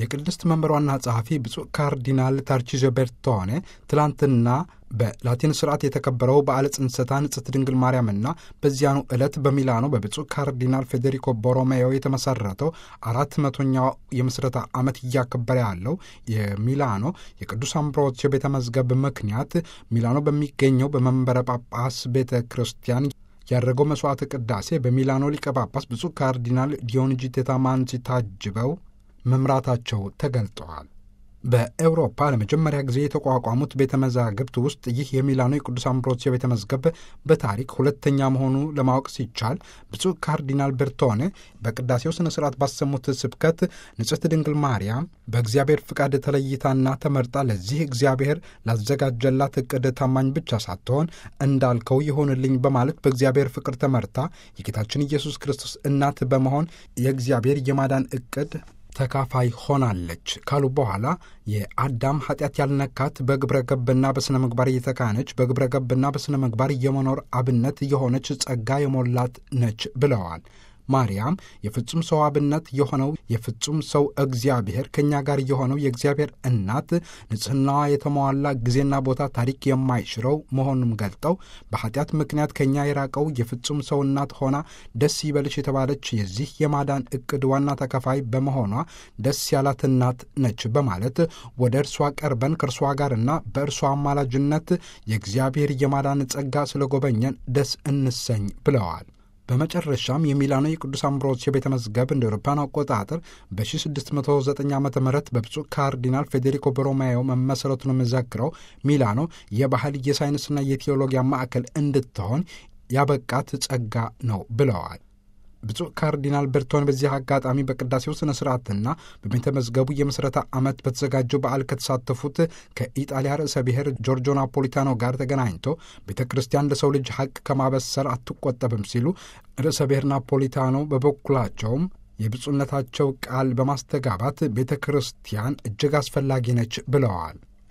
የቅድስት መንበር ዋና ጸሐፊ ብፁዕ ካርዲናል ታርቺዞ ቤርቶኔ ትላንትና በላቲን ስርዓት የተከበረው በዓለ ጽንሰታ ንጽሕት ድንግል ማርያምና በዚያኑ ዕለት በሚላኖ በብፁዕ ካርዲናል ፌዴሪኮ ቦሮሜዮ የተመሰረተው አራት መቶኛው የምስረታ ዓመት እያከበረ ያለው የሚላኖ የቅዱስ አምብሮስዮ ቤተ መዝገብ ምክንያት ሚላኖ በሚገኘው በመንበረ ጳጳስ ቤተ ክርስቲያን ያደረገው መስዋዕት ቅዳሴ በሚላኖ ሊቀ ጳጳስ ብፁዕ ካርዲናል ዲዮንጂቴ ታማንሲ ታጅበው መምራታቸው ተገልጠዋል። በኤውሮፓ ለመጀመሪያ ጊዜ የተቋቋሙት ቤተ መዛግብት ውስጥ ይህ የሚላኖ የቅዱስ አምብሮስዮ ቤተ መዝገብ በታሪክ ሁለተኛ መሆኑ ለማወቅ ሲቻል ብፁዕ ካርዲናል ቤርቶኔ በቅዳሴው ስነ ስርዓት ባሰሙት ስብከት ንጽሕት ድንግል ማርያም በእግዚአብሔር ፍቃድ ተለይታና ተመርጣ ለዚህ እግዚአብሔር ላዘጋጀላት እቅድ ታማኝ ብቻ ሳትሆን እንዳልከው ይሆንልኝ በማለት በእግዚአብሔር ፍቅር ተመርታ የጌታችን ኢየሱስ ክርስቶስ እናት በመሆን የእግዚአብሔር የማዳን እቅድ ተካፋይ ሆናለች ካሉ በኋላ የአዳም ኃጢአት ያልነካት በግብረ ገብና በሥነ ምግባር እየተካነች በግብረ ገብና በሥነ ምግባር የመኖር አብነት የሆነች ጸጋ የሞላት ነች ብለዋል። ማርያም የፍጹም ሰው አብነት የሆነው የፍጹም ሰው እግዚአብሔር ከእኛ ጋር የሆነው የእግዚአብሔር እናት ንጽሕናዋ የተሟላ ጊዜና ቦታ ታሪክ የማይሽረው መሆኑን ገልጠው በኃጢአት ምክንያት ከእኛ የራቀው የፍጹም ሰው እናት ሆና ደስ ይበልሽ የተባለች የዚህ የማዳን እቅድ ዋና ተከፋይ በመሆኗ ደስ ያላት እናት ነች በማለት ወደ እርሷ ቀርበን ከእርሷ ጋርና በእርሷ አማላጅነት የእግዚአብሔር የማዳን ጸጋ ስለጎበኘን ደስ እንሰኝ ብለዋል። በመጨረሻም የሚላኖ የቅዱስ አምብሮስዮ ቤተ መዝገብ እንደ አውሮፓውያን አቆጣጠር በ1609 ዓ ም በብፁዕ ካርዲናል ፌዴሪኮ ቦሮሜዮ መመሰረቱን የሚዘክረው ሚላኖ የባህል የሳይንስና የቴዎሎጊያ ማዕከል እንድትሆን ያበቃት ጸጋ ነው ብለዋል። ብፁዕ ካርዲናል ቤርቶን በዚህ አጋጣሚ በቅዳሴው ስነ ስርዓትና በቤተ መዝገቡ የምስረታ ዓመት በተዘጋጀው በዓል ከተሳተፉት ከኢጣሊያ ርዕሰ ብሔር ጆርጆ ናፖሊታኖ ጋር ተገናኝቶ ቤተ ክርስቲያን ለሰው ልጅ ሐቅ ከማበሰር አትቆጠብም ሲሉ ርዕሰ ብሔር ናፖሊታኖ በበኩላቸውም የብፁዕነታቸው ቃል በማስተጋባት ቤተ ክርስቲያን እጅግ አስፈላጊ ነች ብለዋል።